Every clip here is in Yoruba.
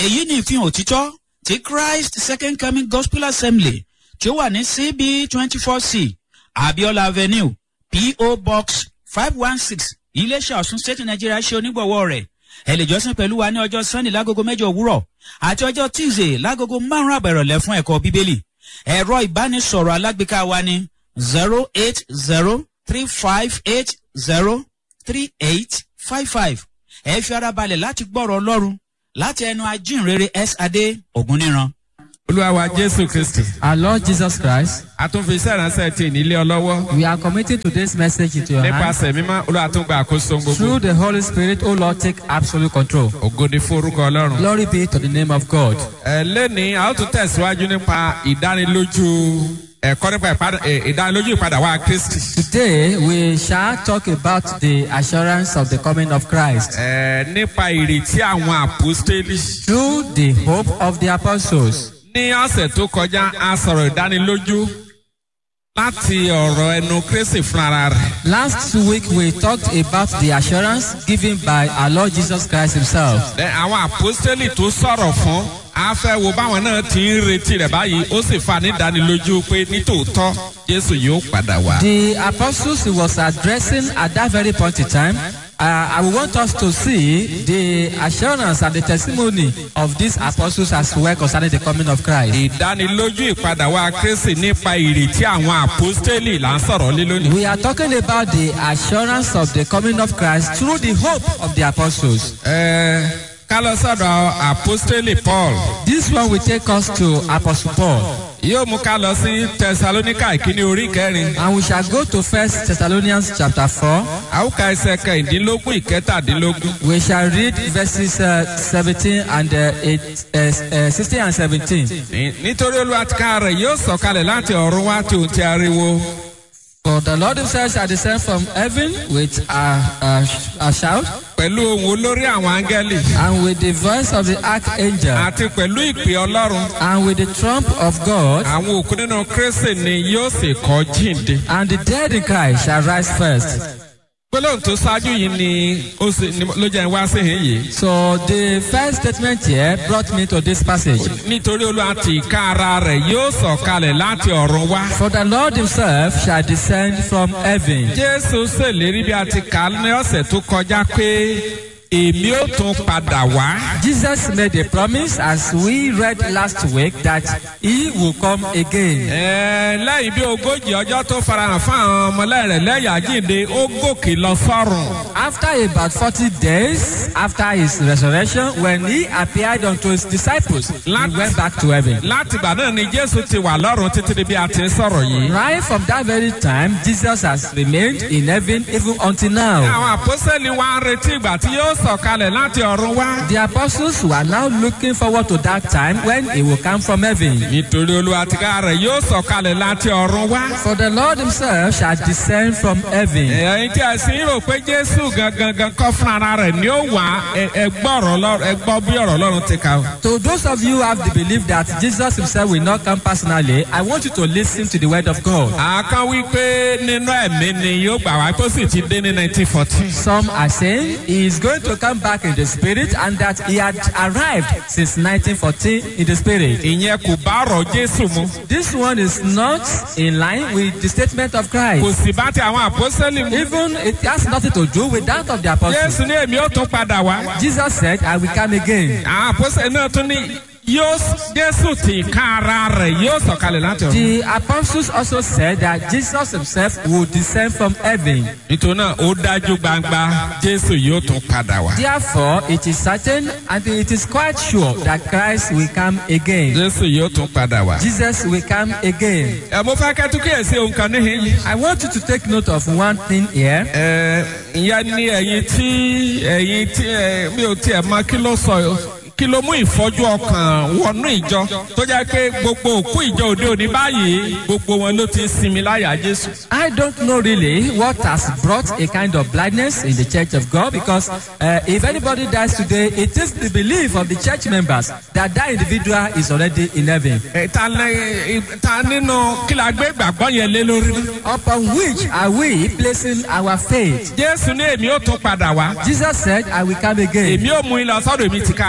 èyí ni ìfihàn òtítọ́ ti christ second coming gospel assembly tí ó wà ní cb twenty four c abiola avenue po box five one six iléeṣẹ́ ọ̀sùn state nigeria ṣe onígbọ̀wọ́ rẹ̀ ẹ lè jọ́sìn pẹ̀lú wa ní ọjọ́ sunday lágogo mẹ́jọ òwúrọ̀ àti ọjọ́ tuesday lágogo márùn-ún àbẹ̀rọ̀lẹ̀ fún ẹ̀kọ́ bíbélì ẹ̀rọ ìbánisọ̀rọ̀ alágbèéká wa ní zero eight zero three five eight zero three eight five five ẹ fi ara balẹ̀ láti gbọ́rọ̀ ọlọ́run láti ẹnu ajínrere s adé ògúnníran. olúwa wa jésù kristi. Our Lord Jesus Christ, a tún fi iṣẹ́ ìránṣẹ́ ti ìnílé ọlọ́wọ́. we are committing today's message into your hands. nípasẹ̀ mímọ́ olúwa tún gba àkóso gbogbo. Through the Holy Spirit, O Lord, take absolute control. ògo ni fún orúkọ ọlọ́run. Glory be to the name of God. ẹ lẹ́ni a ó tún tẹ̀síwájú nípa ìdánilójú ẹ̀kọ́ nípa ìpadà- ẹ, ìdánilójú ìpadà wa kristi. Today, we shall talk about the assurance of the coming of Christ ẹ nípa ìrètí àwọn àpòstélì. through the hope of the apostles. ní ọ̀sẹ̀ tó kọjá a sọ̀rọ̀ ìdánilójú láti ọ̀rọ̀ ẹnu kristi fúnra rẹ̀. Last week, we talked about the assurance given by our Lord Jesus Christ Himself. Ẹ, àwọn àpòstélì tó sọ̀rọ̀ fún a fẹ́ wo báwọn náà ti ń retí rẹ̀ báyìí ó sì fa nídánilójú pé nítòótọ́ jésù yóò padà wá. The apostles he was addressing at that very point in time, uh, I want us to see the assurance and the testimony of these apostles as well concerning the coming of Christ. ìdánilójú ìpadà wa kristi nípa ìrètí àwọn àpòstélì là ń sọ̀rọ̀ lé lónìí. We are talking about the assurance of the coming of Christ through the hope of the apostles. Ẹ, ká lọ sọ́dọ̀ àpòstélì paul This one will take us to Apostle Paul. yóò mú ká lọ sí tẹsalóníkà ìkíní orí kẹrin And we shall go to First Thessalonians chapter 4. àwùká ẹsẹ̀ kẹrìndínlógún ìkẹtàdínlógún. We shall read verses uh, 17 and uh, eight, uh, uh, 16 and 17. Ní- nítorí olùwàtìká rẹ̀ yóò sọ̀kalẹ̀ láti ọ̀run wá tí òun ti ariwo. For the Lord himself shall descend from heaven with a, a, a shout pẹ̀lú ohun olórí àwọn áńgẹ́lì and with the voice of the archangel àti pẹ̀lú ìpè ọlọ́run and with the trump of God àwọn òkú nínú kristi ni yóò sì kọ́ jíǹde. and the dead in Christ shall rise first. gbólóhùn tó ṣáájú yìí ni ó sì ni ló jẹ́ wá sí ìhín yìí. So the first statement here brought me to this passage. nítorí olúwa ti ìka ara rẹ̀ yóò sọ̀kalẹ̀ láti ọ̀run wá. For the Lord himself shall descend from heaven. jésù ṣèlérí bí a ti kà á ní ọ̀sẹ̀ tó kọjá pé èmi ó tún padà wá. Jesus made a promise as we read last week that he will come again. Ẹ, lẹ́yìn bí ogójì ọjọ́ tó farahàn fún àwọn ọmọlẹ́yìn rẹ̀ lẹ́yìn àjíǹde ó gòkè lọ sọ́run. After about 40 days after his resurrection, when he appeared unto his disciples, he Láti- went back to heaven. láti ìgbà náà ni jésù ti wà lọ́run títí di bí a ti ń sọ̀rọ̀ yìí. Right from that very time, Jesus has remained in heaven even until now. àwọn àpọ́sẹ̀lì wa ń retí ìgbà tí yóò sọ̀kalẹ̀ láti ọ̀run wá. The apostles were now looking forward to that time when he will come from heaven. nítorí olúwa ti ká rẹ̀ yóò sọ̀kalẹ̀ láti ọ̀run wá. For the Lord himself shall descend from heaven. ẹ̀yin tí a sì ń rò pé jésù gangan gan kọ́ fún ara rẹ̀ ni ó wà ẹ- ẹ gbọ́ ọ̀rọ̀ Ọlọ́run- ẹ gbọ́ bí ọ̀rọ̀ ọlọ́run ti kà. To those of you who have the belief that Jesus himself will not come personally, I want you to listen to the word of God. àákán wí pé nínú ẹ̀mí ni yóò gbà wá tó sì ti dé ní nineteen fourteen. Some are saying he is going to come back in the spirit and that he had arrived since 1914 in the spirit. ìyẹn kò bá ọ̀rọ̀ jésù mu. This one is not in line with the statement of kò Christ. sì bá ti àwọn àpọ́sẹ̀lì mu. Even it has nothing to do with that of the apostles. jésù ní èmi ó tún padà wá. Jesus said, I will come again. àwọn àpọ́sẹ̀lì náà tún ní yóò jésù ti ká ara rẹ̀ yóò sọ̀kalẹ̀ láti ọ̀run. The apostles also said that Jesus himself will descend from heaven. nítorí náà ó dájú gbangba jésù yóò tún padà wá. Therefore, it is certain and it is quite sure that Christ will come again. jésù yóò tún padà wá. Jesus will come again. ẹ mo fẹ́ kẹ́tù kíyèsí ohun kan níhìn yìí. I want you to take note of one thing here. ẹ ìyẹn ní ẹ̀yin tí ẹ̀yin tí ẹ mi ò tiẹ̀ mọ kí ló sọ kí ló mú ìfọ́jú ọkàn wọnú ìjọ tó jẹ́ pé gbogbo òkú ìjọ òde òní báyìí gbogbo wọn ló ti ń sinmi láyà jésù. I don't know really what has brought a kind of blindness in the church of God because uh, if anybody dies today, it is the belief of the church members that that individual is already in heaven. Ẹ, ta lẹ ta nínú kí la gbé ìgbàgbọ́ yẹn lé lórí. Upon which are we placing our faith? jésù ní èmi ó tún padà wá. Jesus said, I will come again. èmi ó mú ilé ọsọdọ mi ti kára mi. I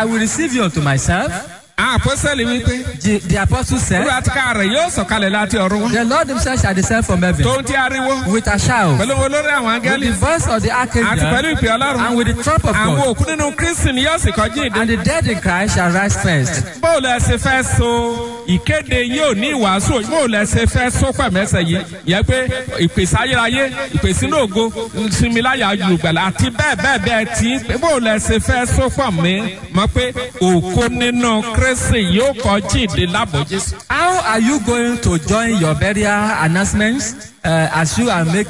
I will receive you unto myself. àwọn àpọ́sẹ̀lì wípé The, the apostle said, olúwa ti ká rẹ̀ yóò sọ̀kalẹ̀ láti ọ̀run wá The Lord himself shall descend from heaven tó ń tí ariwo with a shout, pẹ̀lú olórí àwọn with áńgẹ́lì the voice of the àti pẹ̀lú archangel, ìpè ọlọ́run and with the trump of àwọn God. òkú nínú kristi ni yóò sì kọjú ìdè. And the dead in Christ shall rise first. bóòlù ẹsẹ̀ fẹ́ so ìkéde yóò ní ìwàásù bóòlù ẹsẹ̀ fẹ́ so pẹ̀mẹ́sẹ̀ yìí yẹ pé ìpèsè ayérayé ìpèsè inú ògo sinmiláyà olùgbàlà àti bẹ́ẹ̀ bẹ́ẹ̀ bẹ́ẹ̀ tí bóòlù ẹsẹ̀ fẹ́ so pọ̀ mí mọ̀ pé òkú nínú kristi yóò kọjú ìdè lábọ̀ jésù. How are you going to join your burial announcements uh, as you are making